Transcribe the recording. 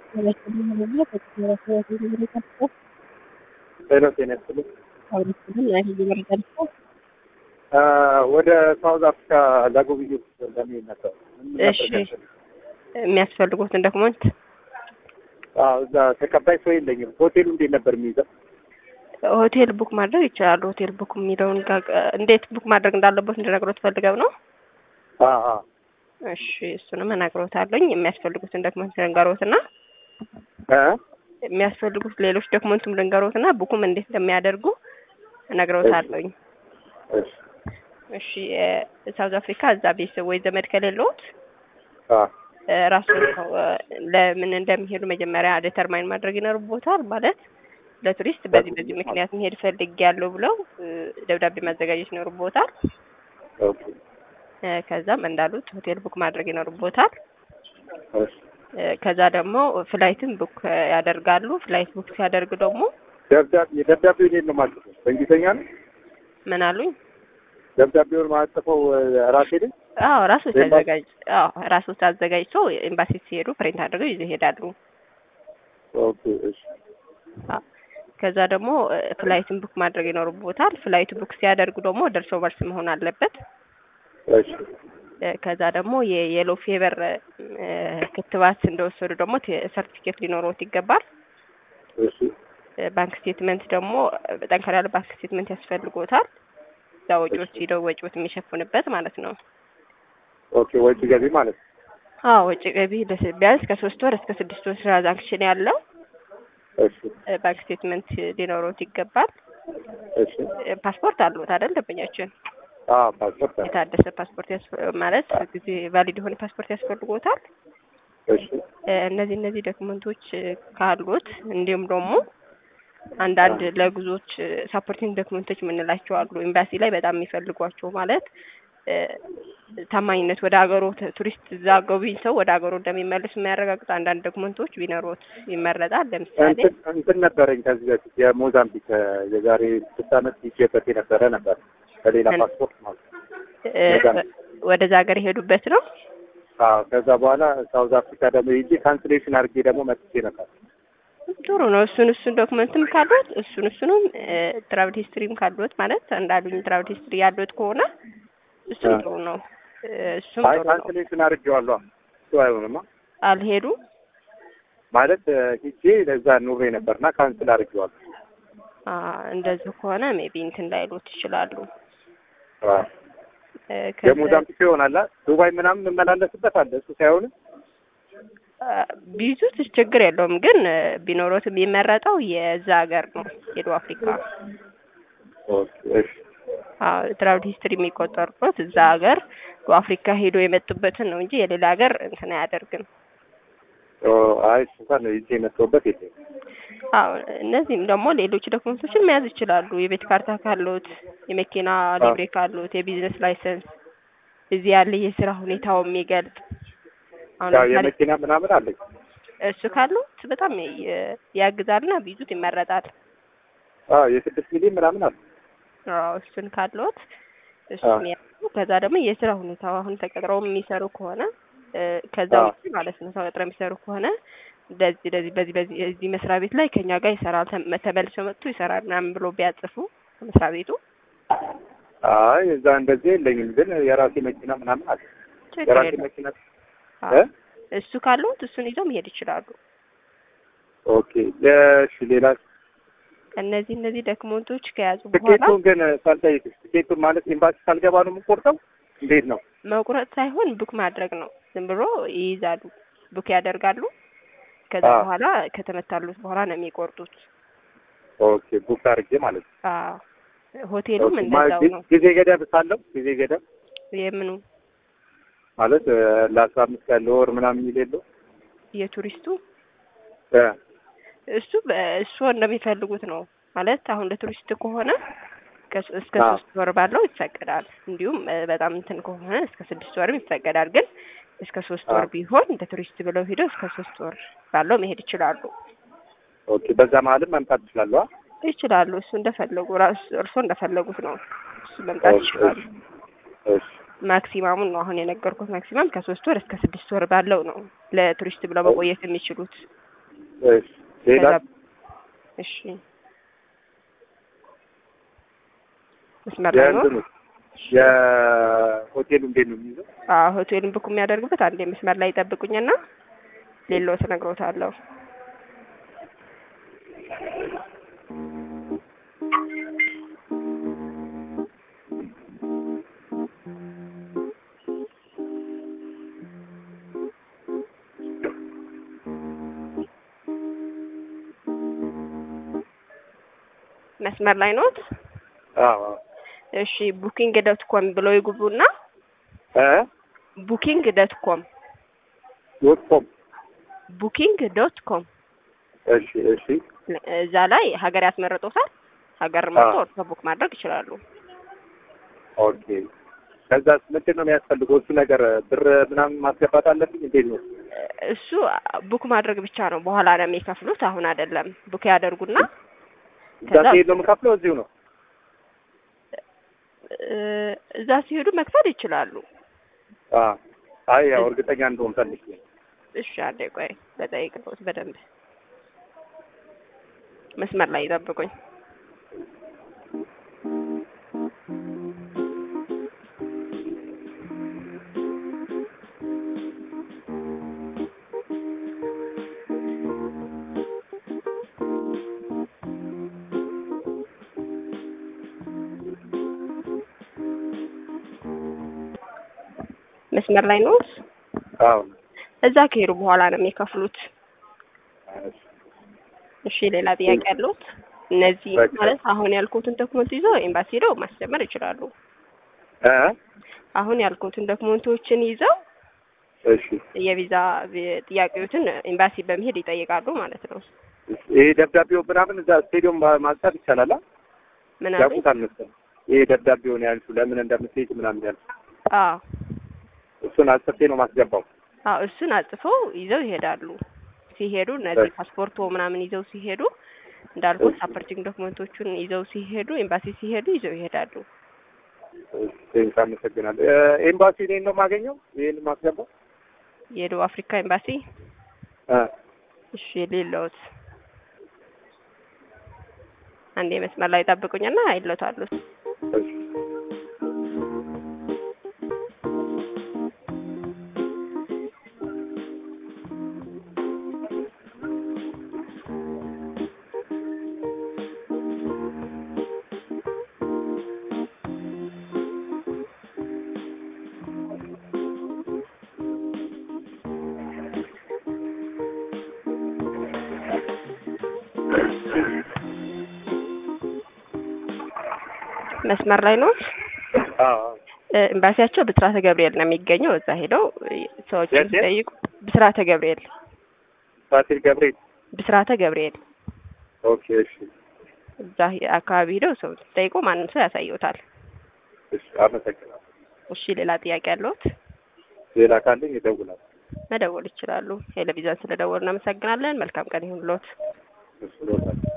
ጤና ጤና ይስጥልኝ። ወደ ሳውዝ አፍሪካ ለጉብኝት ለመሄድ ነበር። ምን እሺ። ነበር ያስፈልግ? የሚያስፈልጉትን ዶክመንት አዎ፣ እዛ ተቀባይ ሰው የለኝም። ሆቴሉ እንዴት ነበር የሚይዘው? ሆቴል ቡክ ማድረግ ይችላሉ። ሆቴል ቡክ የሚለውን ጋር እንዴት ቡክ ማድረግ እንዳለበት እንድነግሮት ፈልገው ነው። አዎ፣ አዎ። እሺ እሱንም እነግሮታለኝ። የሚያስፈልጉትን ዶክመንት ልንገሮትና እ? የሚያስፈልጉት ሌሎች ዶክመንቱም ልንገሮትና ቡኩም እንዴት እንደሚያደርጉ እነግሮታለኝ። እሺ። እሺ እ ሳውዝ አፍሪካ እዛ ቤተሰብ ወይ ዘመድ ከሌለዎት አዎ፣ እ ራሱን ነው እ ለምን እንደሚሄዱ መጀመሪያ ዴተርማይን ማድረግ ይኖርቦታል። ማለት ለቱሪስት በዚህ በዚህ ምክንያት መሄድ ፈልጌያለሁ ብለው እ ደብዳቤ ማዘጋጀት ይኖርቦታል። ኦኬ። እ ከዛም እንዳሉት ሆቴል ቡክ ማድረግ ይኖርቦታል። እሺ። እ ከዛ ደግሞ ፍላይትን ቡክ ያደርጋሉ። ፍላይት ቡክ ሲያደርግ ደግሞ ደብዳቤ ደብዳቤው እንዴት ነው ማለት ነው? በእንግሊዝኛ ነው ምን አሉኝ? ደብዳቤውን ማጽፈው ራሴ ነኝ? አዎ ራሶች ኤምባሲ- አዘጋጅ አዎ ራሶች አዘጋጅቶ ኤምባሲ ሲሄዱ ፕሪንት አድርገው ይዘው ይሄዳሉ። ኦኬ። እሺ። አዎ። ከዛ ደግሞ እ ፍላይትን ቡክ ማድረግ ይኖርቦታል። ፍላይት ቡክ ሲያደርጉ ደግሞ ደርሶ መልስ መሆን አለበት። እሺ። እ ከዛ ደግሞ የየሎ ፌቨር እ ክትባት እንደወሰዱ ደግሞ ሰርቲፊኬት ሊኖረውት ይገባል። እሺ። እ ባንክ ስቴትመንት ደግሞ እ ጠንከር ያለ ባንክ ስቴትመንት ያስፈልጎታል። እዛ ወጪዎች ሂደው ወጪዎት የሚሸፍንበት ማለት ነው። ኦኬ። ወጪ ገቢ ማለት ነው። አዎ ወጪ ገቢ ለስ- ቢያንስ ከሶስት ወር እስከ ስድስት ወር ትራንዛክሽን ያለው እሺ። እ ባንክ ስቴትመንት ሊኖረውት ይገባል። እሺ። እ ፓስፖርት አሉት አይደል? ደንበኛችን አዎ፣ ፓስፖርት አለ። የታደሰ ፓስፖርት ያስፈ- ማለት ጊዜ ቫሊድ የሆነ ፓስፖርት ያስፈልጎታል። እሺ። እ እነዚህ እነዚህ ዶክመንቶች እ ካሉት እንዲሁም ደግሞ አንዳንድ ለጉዞዎች ሳፖርቲንግ ዶክመንቶች የምንላቸው አሉ። ኤምባሲ ላይ በጣም የሚፈልጓቸው ማለት እ ታማኝነት ወደ ሀገሩ ተ- ቱሪስት እዛ ጎብኝ ሰው ወደ ሀገሩ እንደሚመለስ የሚያረጋግጡ አንዳንድ ዶክመንቶች ቢኖሩት ይመረጣል። ለምሳሌ እንትን እንትን ነበረኝ ከዚህ በፊት የሞዛምቢክ የዛሬ ስድስት ዓመት ይዤበት የነበረ ነበር በሌላ ምን? ፓስፖርት ማለት ነው። እ ሞዛምቢክ። ወደዛ ሀገር የሄዱበት ነው። አዎ ከዛ በኋላ ሳውዝ አፍሪካ ደግሞ ሄጄ ካንስሌሽን አድርጌ ደግሞ መጥቼ ነበር። ጥሩ ነው። እሱን እሱን ዶክመንትም ካሉት እሱን እሱንም ትራቭል ሂስትሪም ካሉት ማለት እንዳሉኝ ትራቭል ሂስትሪ ያሉት ከሆነ እሱም አ። ጥሩ ነው። እ እሱም አይ ጥሩ ነው። ካንስሌሽን አድርጌዋለሁ። እሱ አይሆንማ አልሄዱ ማለት እ፣ ሂጄ ለዛ ኑሬ ነበርና ካንስል አድርጌዋለሁ። አ፣ እንደዚህ ከሆነ ሜቢ እንትን ላይሉት ይችላሉ። አዎ እ ከዛ- የሞዛምቢክ ይሆናላ ዱባይ ምናምን የምመላለስበት አለ። እሱ ሳይሆን አ፣ ቢይዙት ችግር የለውም ግን እ ቢኖሮት የሚመረጠው የዛ ሀገር ነው የደቡብ አፍሪካ ኦኬ፣ እሺ አዎ ትራቭል ሂስትሪ የሚቆጠሩበት እዛ ሀገር ደቡብ አፍሪካ ሄዶ የመጡበትን ነው እንጂ የሌላ ሀገር እንትን አያደርግም። ኦ፣ አይ እሱ እንኳን ይዤ የመጣሁበት የለም። አዎ እነዚህም ደግሞ ሌሎች ዶክመንቶችን መያዝ ይችላሉ። የቤት ካርታ ካሉት፣ የመኪና ሊብሬ ካሉት፣ የቢዝነስ ላይሰንስ፣ እዚህ ያለ የስራ ሁኔታው የሚገልጽ አሁን ያው ለምሳሌ የመኪና ምናምን አለኝ። እሱ ካሉት በጣም የ- ያግዛልና ቢይዙት ይመረጣል። አዎ የስድስት ሚሊዮን ምናምን አለ። አዎ እሱን ካሉት እሱን ያዙ። ከዛ ደግሞ የስራ ሁኔታው አሁን ተቀጥረው የሚሰሩ ከሆነ እ ከዛ አዎ። ውጭ ማለት ነው ተቀጥረው የሚሰሩ ከሆነ እንደዚህ እንደዚህ በዚህ በዚህ እዚህ መስሪያ ቤት ላይ ከኛ ጋር ይሰራል ተመ- ተመልሶ መጥቶ ይሰራል ምናምን ብሎ ቢያጽፉ መስሪያ ቤቱ አይ እዛ እንደዚህ የለኝም፣ ግን የራሴ መኪና ምናምን አለ። ችግር የራሴ የለም። መኪና አዎ። እ? እሱ ካሉት እሱን ይዘው መሄድ ይችላሉ። ኦኬ። እሺ ሌላ እነዚህ እነዚህ ዶክመንቶች ከያዙ በኋላ ትኬቱን ግን ሳልጠይቅሽ ትኬቱን ማለት ኤምባሲ ሳልገባ ነው የምቆርጠው? እንዴት ነው? መቁረጥ ሳይሆን ቡክ ማድረግ ነው። ዝም ብሎ ይይዛሉ፣ ቡክ ያደርጋሉ። ከዛ አዎ። በኋላ ከተመታሉት በኋላ ነው የሚቆርጡት። ኦኬ ቡክ አድርጌ ማለት ነው። አዎ ሆቴሉም ኦኬ። እንደዛው ማ- ነው። ጊዜ ገደብ ሳለው ጊዜ ገደብ የምኑ ማለት እ፣ ለአስራ አምስት ቀን ለወር ምናምን የሚል የለው የቱሪስቱ እ፣ እሱ በ- እሱ እንደሚፈልጉት ነው ማለት አሁን ለቱሪስት ከሆነ ከስ- እስከ አዎ። ሶስት ወር ባለው ይፈቀዳል። እንዲሁም እ፣ በጣም እንትን ከሆነ እስከ ስድስት ወርም ይፈቀዳል። ግን እስከ ሶስት ወር አዎ። ቢሆን እንደ ቱሪስት ብለው ሄደው እስከ ሶስት ወር ባለው መሄድ ይችላሉ ኦኬ። በዛ መሀልም መምጣት ትችላለሁ። ይችላሉ። እሱ እንደፈለጉ ራሱ እርሶ እንደፈለጉት ነው። እሱ መምጣት ኦኬ። ይችላሉ። እሺ ማክሲማሙን ነው አሁን የነገርኩት። ማክሲማም ከሶስት ወር እስከ ስድስት ወር ባለው ነው ለቱሪስት ብለው መቆየት የሚችሉት። እሺ ሌላ ከዛ እሺ መስመር ላይ ነው። የእንትኑ የሆቴሉ እንዴት ነው የሚይዘው? አዎ ሆቴሉን ብኩ የሚያደርጉበት አንዴ መስመር ላይ ይጠብቁኝና ሌሎት እነግሮታለሁ። መስመር ላይ ኖት? አዎ አዎ። እሺ ቡኪንግ ዶት ኮም ብለው ይግቡና እ ቡኪንግ ዶት ኮም ዶት ኮም ቡኪንግ ዶት ኮም እሺ እሺ እዛ ላይ ሀገር ያስመርጦታል። ሀገር መርጦ አዎ። እርሶ ቡክ ማድረግ ይችላሉ። ኦኬ። ከዛ ምንድን ነው የሚያስፈልገው? እሱ ነገር ብር ምናምን ማስገባት አለብኝ? እንዴት ነው? እሱ ቡክ ማድረግ ብቻ ነው። በኋላ ነው የሚከፍሉት። አሁን አይደለም። ቡክ ያደርጉና እዛ ከዛ- ሲሄድ ነው የምከፍለው? እዚሁ ነው? እ፣ እዛ ሲሄዱ መክፈል ይችላሉ። አዎ። አይ ያው እርግጠኛ እንደሆን ፈልጌ ነው። እሺ አንዴ ቆይ በጠይቅበት በደንብ መስመር ላይ ይጠብቁኝ። መስመር ላይ ነው። አዎ። እዛ ከሄዱ በኋላ ነው የሚከፍሉት። እሺ። እሺ ሌላ ጥያቄ ያለሁት እነዚህ በቃ። ማለት አሁን ያልኩትን ዶክመንት ይዘው ኤምባሲ ሄደው ማስጀመር ይችላሉ። እ አሁን ያልኩትን ዶክመንቶችን ይዘው እሺ። የቪዛ ቪ- ጥያቄዎችን ኤምባሲ በመሄድ ይጠይቃሉ ማለት ነው። ይሄ ደብዳቤው ምናምን እዛ ስቴዲየም ማ- ማንሳት ይቻላል? አ? ምን አሉኝ? ያውቁታል መሰለኝ። ይሄ ደብዳቤውን ያልሽው ለምን እንደምትሄድ ምናምን ያልሽው አዎ እሱን አስርቴ ነው ማስገባው። አዎ እሱን አጽፈው ይዘው ይሄዳሉ። ሲሄዱ እነዚህ እሺ። ፓስፖርቶ ምናምን ይዘው ሲሄዱ እንዳልኩት እሺ። ሳፖርቲንግ ዶክመንቶቹን ይዘው ሲሄዱ ኤምባሲ ሲሄዱ ይዘው ይሄዳሉ። እሺ፣ አመሰግናለሁ። እ፣ ኤምባሲ እኔን ነው የማገኘው? ይሄን ማስገባው? የደቡብ አፍሪካ ኤምባሲ እ እሺ ሌለውት አንዴ መስመር ላይ ጠብቁኝና አይሎታሉ። እሺ። መስመር ላይ ነው። አዎ አዎ። እ፣ ኤምባሲያቸው ብስራተ ገብርኤል ነው የሚገኘው። እዛ ሄደው እ፣ ሰዎችን የት የት? ሲጠይቁ ብስራተ ገብርኤል ፋሲል ገብርኤል። ብስራተ ገብርኤል ኦኬ። እሺ እዛ ሄ- አካባቢ ሄደው ሰው ሲጠይቁ ማንም ሰው ያሳየውታል። እሺ፣ አመሰግናለሁ። እሺ ሌላ ጥያቄ ያለሁት ሌላ ካለኝ ይደውላል። መደወል ይችላሉ። ቴሌቪዥን ስለደወሉ እናመሰግናለን። መልካም ቀን ይሁንልዎት። እሱ ነው